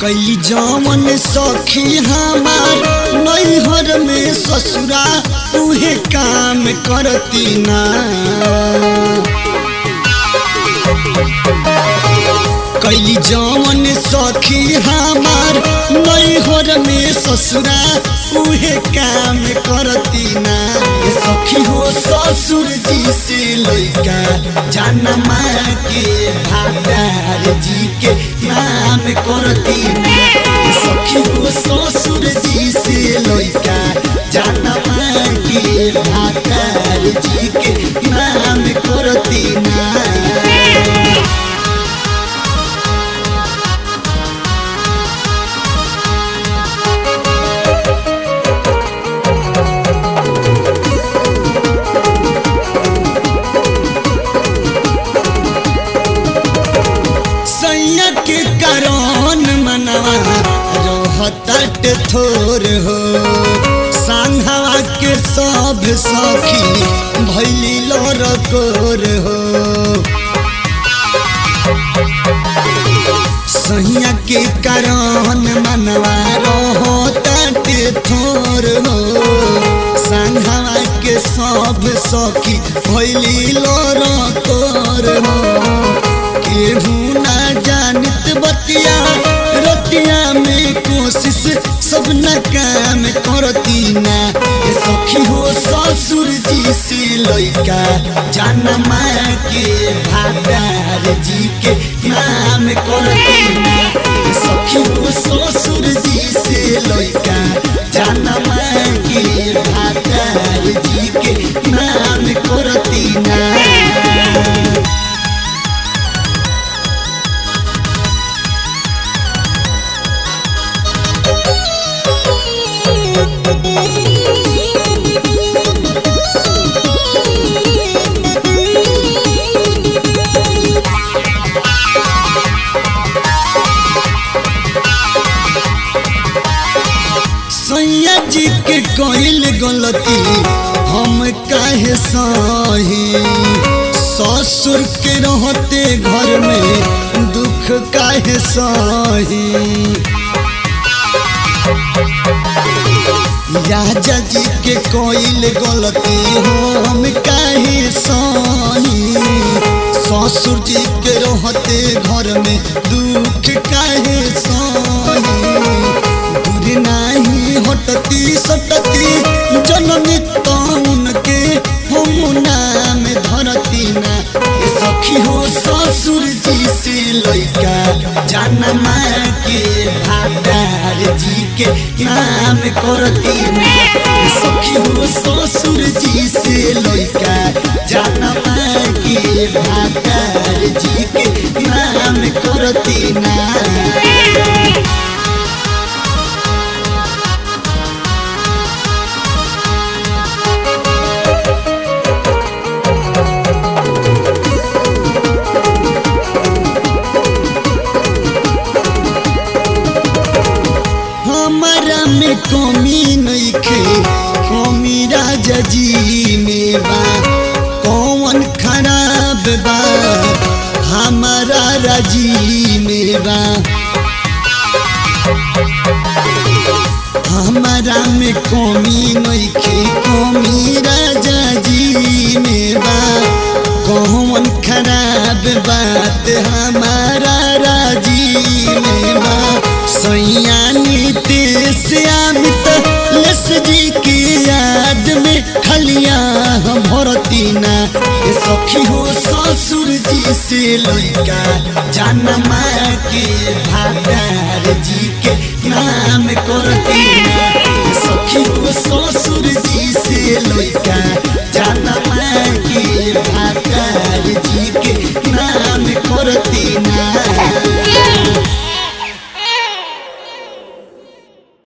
कई जमन सखी हमार नैहर में ससुरा उहे काम करती ना कई जमन सखी हमार नैहर में ससुरा उहे काम करती ना ए सखी हो ससुर जी से लैका जनमा के भादार जी के नाम करती ना ए सखी हो ससुर जी से लैका जनमा के भादार जी के नाम करती ना सैया के कारण मनवा रहतट थोर हो संघवा के सब सखी भैली लोर कोर हो सैया के कारण मनवा रहतट थोर हो संघवा के सब सखी भैली लोर कोर हो केहू ना जानत बतिया रतिया में कोशिश सब न काम करती ना ए सखी हो ससुर जी से लैका जनमा के भादार जी के नाम करती ना ए सखी हो ससुर जी से लैका जनमा के भादार जी के नाम करती ना सैया जी के कइल गलती हम काहे सही ससुर के रहते घर में दुख काहे सही राजा जी के कइल गलती हम काहे सही ससुर जी के रहते घर में दुख काहे सही दूर नाही हटती सटती जननी तौन के हम नाम धरती ना ए सखी हो ससुर जी से लैका जनमा के भादार जी के नाम करती ना ए सखी हो ससुर जी से लैका जनमा के भादार जी के नाम करती ना हमारा में कमी नइखे कमी राजा जी में बा कौन खराब बा हमारा राजी में बा हमारा में कमी नइखे कमी राजा जी में बा कौन खराब बात हमारा राजी में बा सैया नीतीश अमित लस जी की याद में खलिया हम भरती ना ए सखी हो ससुर जी से लैका जनमा के भादार जी के नाम करती ना